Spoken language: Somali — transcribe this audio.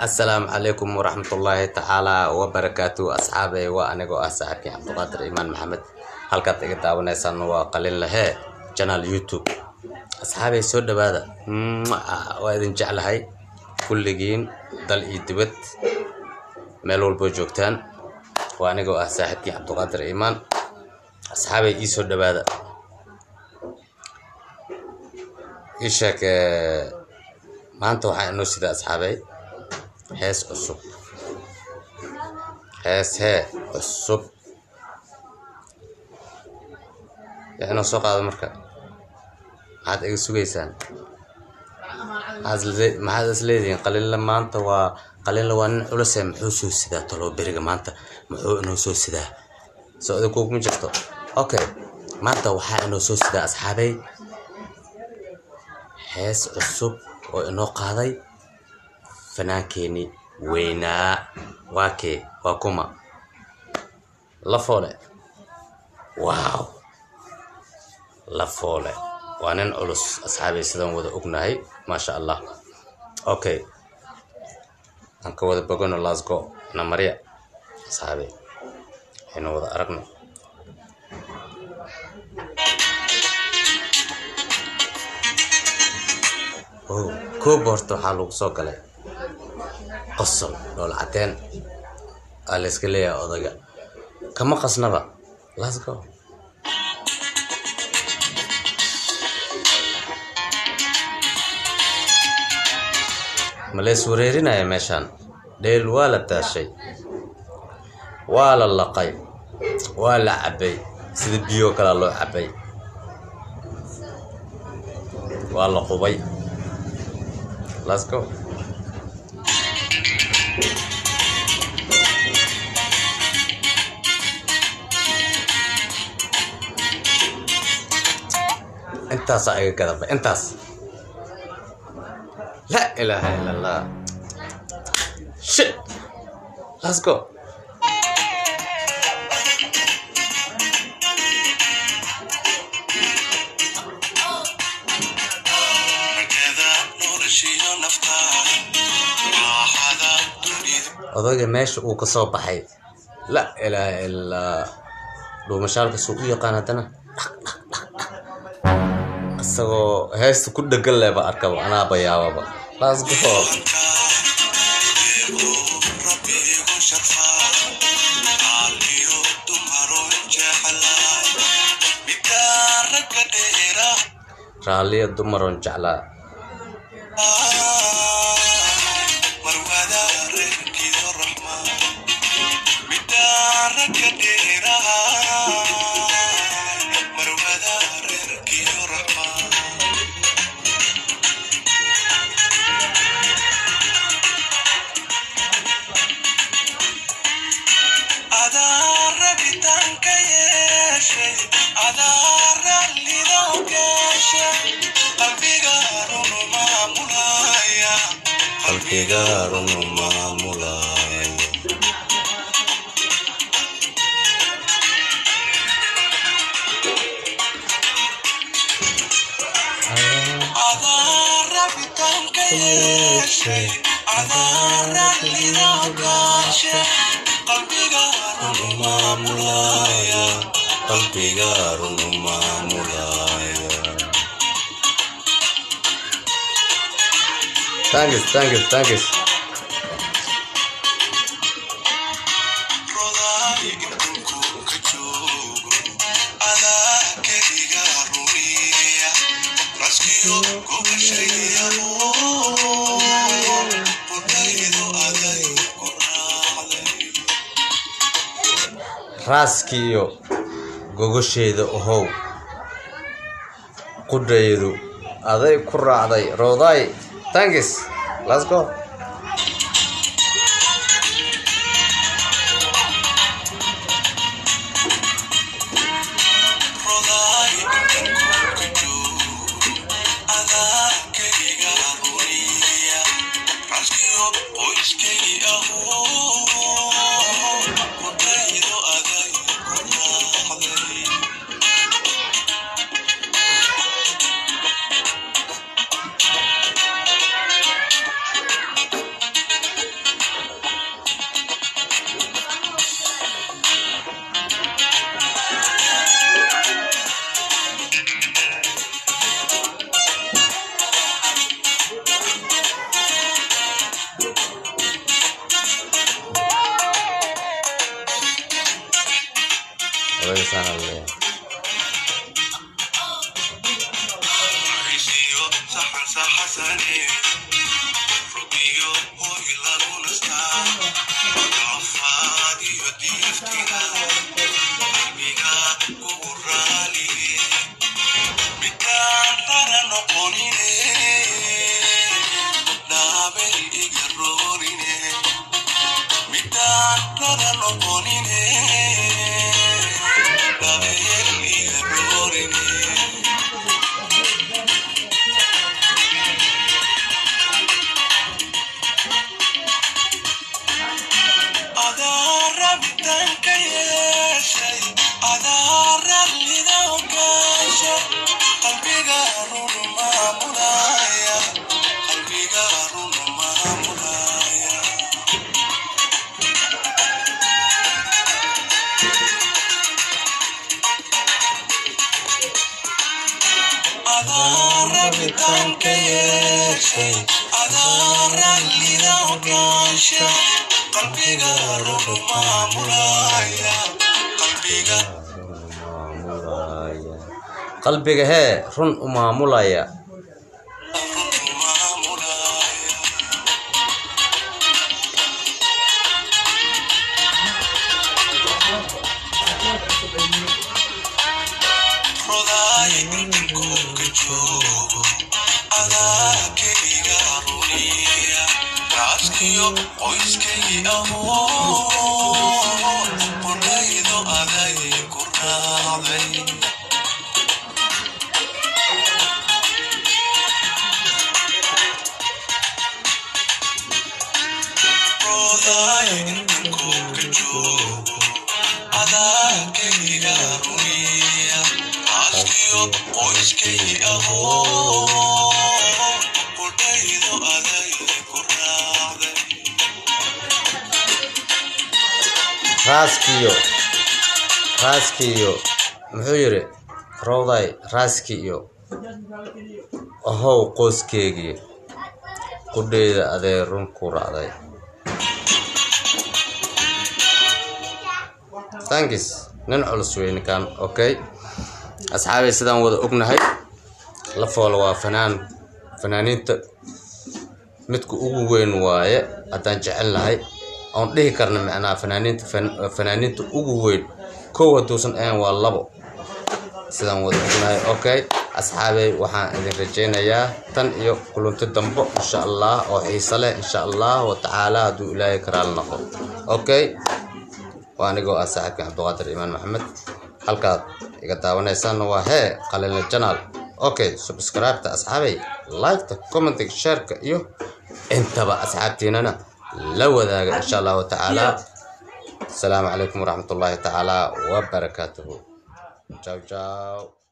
asalaamu calaykum waraxmatullaahi tacaala wabarakaatu asxaabey waa anigoo ah saaxiibkii cabdiqaadir imaan maxamed halkaad iga daawanaysaan waa qalin lahee janaal youtube asxaabey soo dhawaada waa idin jeclahay kulligiin dal iyo dibad meel walboo joogtaan waa anigoo ah saaxiibkii cabdiqaadir imaan asxaabey ii soo dhawaada ii sheeg maanta waxaa inoo sida asxaabey hees cusub hees hee cusub yaa inoo soo qaado marka maxaad iga sugaysaan maxaad is leedihiin qalinla maanta waa qalinla waa nin culuse muxuu soo sidaa talo beriga maanta muxuu inoo soo sidaa soo idinkuguma jirto okay maanta waxaa inoo soo sidaa asxaabey hees cusub oo inoo qaaday fanaankeenii weynaa waa kee waa kuma lafoole waaw lafoole waa nin culus asxaabay sidaan wada ognahay maasha allah okay aan ka wada bogono lasgo na marya asxaabey aynu wada aragno koob horta waxaa lagu soo galay qosol dhool cadeen aa layska leeyahay odaga kama qasnaba let's go ma lays wareerinaya meeshaan dheel waa la daashay waa la laqay waa la cabbay sida biyoo kalea loo cabbay waa la qubay let's go intaasaa iga gadaba intaas laa ilaaha ila allah shit let's go odaga meesha uu ka soo baxay laa ilaaha ilaa dhuumashaalka suu u yaqaan haddana isagoo heesta ku dhegan leba arkaba anaaba yaababa let's go raalliya dumaroon jeclaa qalbigaarunu maamulay qalbigaarunu maamulaya Thanks, thanks, thanks. raaskiiyo gogosheeda ohow qudhaydu aday ku raacday rooday thanks let's go sana leeyahay Risiyo saxan saxasane Rubiyo hoy lagu nastaa Kafaadiyo diiftiga Qalbiga ugu raaliye Midkaan rara noqonine Dhaabel iga roorine Midkaan rara noqonine Dhaabel iga roorine adaa rabitaanka yeeshay adaa rallida ogaasha qalbiga run maamulaya qalbiga run maamulaya adaa rabitaanka yeeshay adaa rallida ogaasha qalbiga run maamulaya qalbiga maamulaya qalbiga hee run u maamulaya run maamulaya rodaay inkoolka joogo adaa keliga runiya raaskiyo qoyskay ahoo qoraydo aday ku raacday rodaay inkoolka joogo adaa keliga runiya raaskiyo qoyskay ahoo qoraydo aday ku raacday raaskiyo raaskiyo muxuu yidhi rowday raaski iyo ahow qoyskeygii qudheyda adee run ku raacday tankis nin culus wey ninkan okay asxaabay sidaan wada ognahay la foolo waa fanaan fanaaniinta midka ugu weyn waaye haddaan jecelnahay oon dhihi karna macnaha fanaaniinta fan- fanaaniinta ugu weyn kow hadduusan ahayn waa labo sidaan wada ognahay okay asxaabey waxaan idin rajaynayaa tan iyo kulanti dambo insha allah oo xiise leh insha allah wa tacaala hadduu ilaahay karaal noqo okay waa anigoo ah saaxiibkan cabdiqaadir imaan maxamed halkaad iga daawanaysaanna waa hee qalinle janaal okay subscribe-ta asxaabay like-ta commentiga shareka iyo intaba asxaabtiinana la wadaaga insha allahu tacaala asalaamu calaykum waraxmatullaahi tacaala wabarakaatuhu ciao ciao